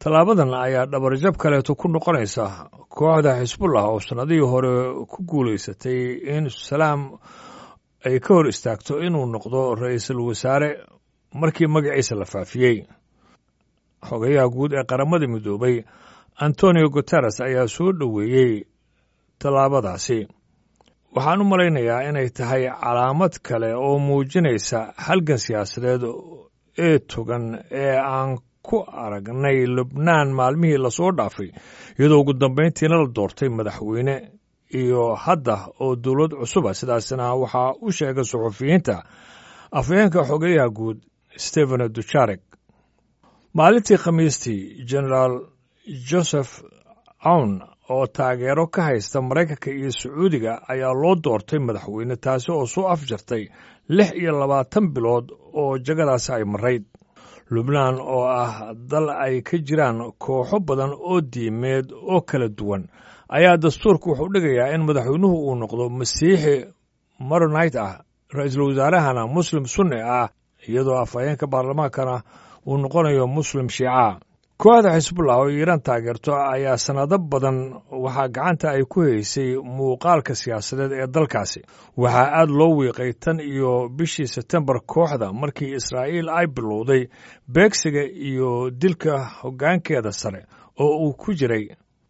tallaabadan ayaa dhabarjab kaleeto ku noqonaysa kooxda xisbullah oo sannadihii hore ku guulaysatay in salaam ay ka hor istaagto inuu noqdo ra-iisul wasaare markii magaciisa la faafiyey xogayaha guud ee qaramada midoobay antonio guteres ayaa soo dhoweeyey tallaabadaasi waxaan u malaynayaa inay tahay calaamad kale oo muujinaysa halgan siyaasadeed ee togan ee aan ku aragnay lubnaan maalmihii lasoo dhaafay iyadoo ugu dambayntiina la doortay madaxweyne iyo hadda oo dowlad cusuba sidaasna waxaa u sheegay suxufiyiinta afhayeenka xogeyaha guud stephen dujarek maalintii khamiistii genaraal joseph awn oo taageero ka haysta maraykanka iyo sacuudiga ayaa loo doortay madaxweyne taasi oo soo afjartay lix iyo labaatan bilood oo jagadaasi ay marayd lubnaan oo ah dal ay ka jiraan kooxo badan oo diimeed oo kala duwan ayaa dastuurka wuxuu dhigayaa in madaxweynuhu uu noqdo masiixi maronite ah ra-iisul wasaarahana muslim sunni ah iyadoo afhayeenka baarlamaankana uu noqonayo muslim shiica kooxda xisbullah oo iiraan taageerto ayaa sannado badan waxaa gacanta ay ku haysay muuqaalka siyaasadeed ee dalkaasi waxaa aad loo wiiqay tan iyo bishii sebtembar kooxda markii israa'iil ay bilowday beegsiga iyo dilka hoggaankeeda sare oo uu ku jiray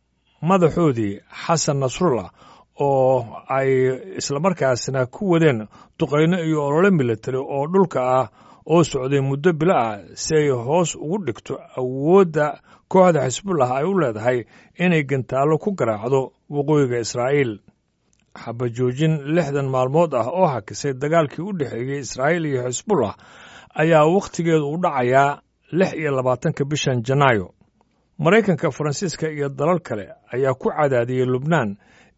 madaxoodii xasan nasrullah oo ay islamarkaasna ku wadeen duqayno iyo olole militari oo dhulka ah oo socday muddo bilo ah si ay hoos ugu dhigto awoodda kooxda xisbullah ay u leedahay inay gantaallo ku garaacdo waqooyiga israa'iil xabajoojin lixdan maalmood ah oo hakisay dagaalkii u dhexeeyey israa'iil iyo xisbullah ayaa wakhtigeedu u dhacayaa lix iyo labaatanka bishan janaayo maraykanka faransiiska iyo dalal kale ayaa ku cadaadiyey lubnaan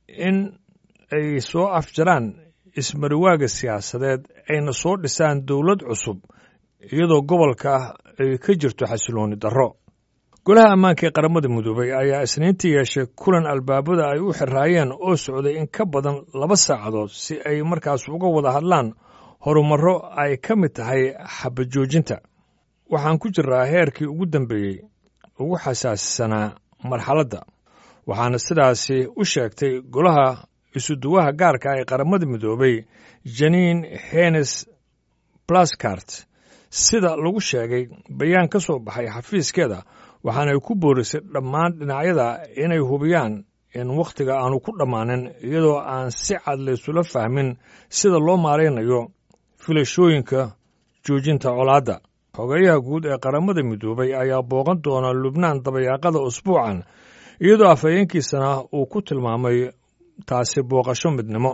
in ay soo afjaraan ismariwaaga siyaasadeed ayna soo dhisaan dowlad cusub iyadoo gobolka ay ka jirto xasilooni darro golaha ammaanka ee qaramada midoobay ayaa isniintii yeeshay kulan albaabada ay u xiraayeen oo socday in ka badan laba saacadood si ay markaas uga wada hadlaan horumarro ay ka mid tahay xabajoojinta waxaan ku jiraa heerkii ugu dambeeyey ugu xasaasisanaa marxaladda waxaana sidaasi u sheegtay golaha isuduwaha gaarka ee qaramada midoobay janiin henes blaskart sida lagu sheegay bayaan ka soo baxay xafiiskeeda waxaanay ku boorisay dhammaan dhinacyada inay hubiyaan in wakhtiga aanu ku dhammaanin iyadoo aan si cad laysula fahmin sida loo maaraynayo filashooyinka joojinta colaadda xogeyaha guud ee qaramada midoobay ayaa booqan doona lubnaan dabayaaqada usbuucan iyadoo afhayeenkiisana uu ku tilmaamay taasi booqasho midnimo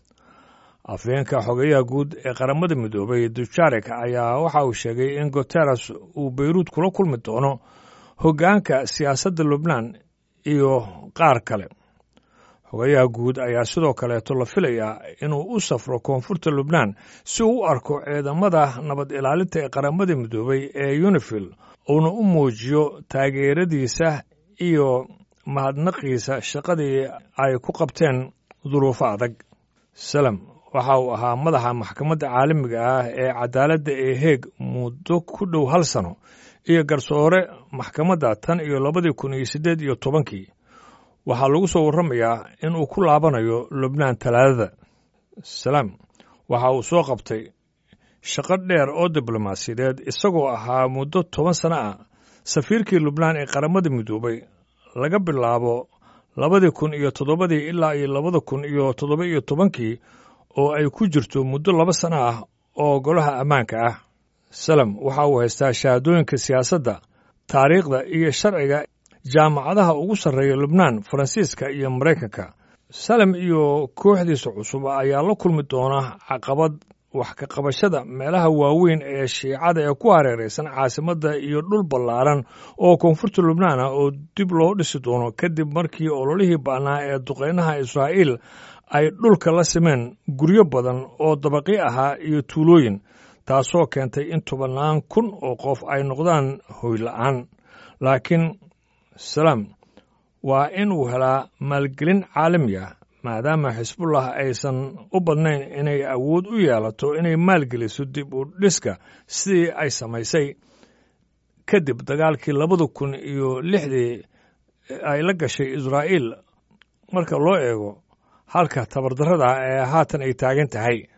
afhayeenka xogeyaha guud ee qaramada midoobay dujarek ayaa waxa uu sheegay in guteres uu beyruud kula kulmi doono hoggaanka siyaasadda lubnaan iyo qaar kale xogayaha guud ayaa sidoo kaleeto la filayaa inuu u safro koonfurta lubnaan si uu u arko ciidamada nabad ilaalinta ee qaramada midoobay ee unifil uuna u muujiyo taageeradiisa iyo mahadnaqiisa shaqadii ay ku qabteen duruufo adag salem waxa uu ahaa madaxa maxkamadda caalamiga ah ee cadaaladda ee heeg muddo ku dhow hal sano iyo garsoore maxkamadda tan iyo labadii kun iyo siddeed iyo tobankii waxaa lagu soo warramayaa in uu ku laabanayo lubnaan talaadada salaam waxa uu soo qabtay shaqo dheer oo diblomaasiyadeed isagoo ahaa muddo toban sano ah safiirkii lubnaan ee qaramada midoobay laga bilaabo labadii kun iyo toddobadii ilaa iyo labada kun iyo toddoba iyo tobankii oo ay ku jirto muddo laba sano ah oo golaha ammaanka ah salem waxa uu haystaa shahaadooyinka siyaasadda taariikhda iyo sharciga jaamacadaha ugu sarreeya lubnaan faransiiska iyo maraykanka salem iyo kooxdiisa cusub ayaa la kulmi doona caqabad wax ka qabashada meelaha waaweyn ee shiicada ee ku hareeraysan caasimadda iyo dhul ballaaran oo koonfurta lubnaan ah oo dib loo dhisi doono kadib markii ololihii ba'naa ee duqeynaha israa'iil ay dhulka la simeen guryo badan oo dabaqi ahaa iyo tuulooyin taasoo keentay in tobannaan kun oo qof ay noqdaan hoyla'aan laakiin salaam waa inuu helaa maalgelin caalami ah maadaama xisbullah aysan u badnayn inay awood u yeelato inay maalgeliso dib u dhiska sidii ay samaysay kadib dagaalkii labada kun iyo lixdii ay la gashay israa'iil marka loo eego halka tabardarrada ee haatan ay taagan tahay